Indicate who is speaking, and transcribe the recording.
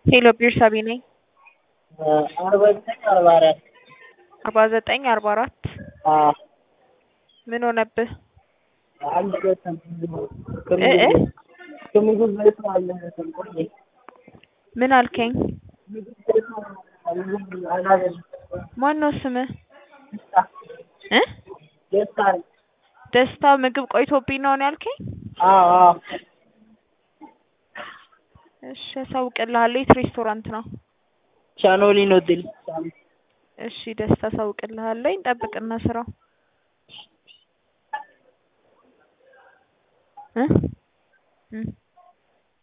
Speaker 1: ሄሎ ቤርሳቤ ነኝ።
Speaker 2: አርባ ዘጠኝ አርባ አራት
Speaker 1: አርባ ዘጠኝ አርባ አራት ምን ሆነብህ?
Speaker 2: አልደረሰም።
Speaker 1: እ እ
Speaker 2: ከምግብ ቤቱ አልደረሰም። ቆየ
Speaker 1: ምን አልከኝ?
Speaker 2: ምግብ ቤቱ ምግብ አላገኘም።
Speaker 1: ማን ነው ስምህ?
Speaker 2: ደስታ
Speaker 1: እ
Speaker 2: ደስታ ነው።
Speaker 1: ደስታ ምግብ ቆይቶብኝ ነው ነው ያልከኝ?
Speaker 2: አዎ አዎ
Speaker 1: እሺ አሳውቅልሃለሁ። የት ሬስቶራንት ነው?
Speaker 2: ቻኖሊን ሆቴል
Speaker 1: እሺ ደስታ አሳውቅልሃለሁ። ጠብቅና ስራው እ እ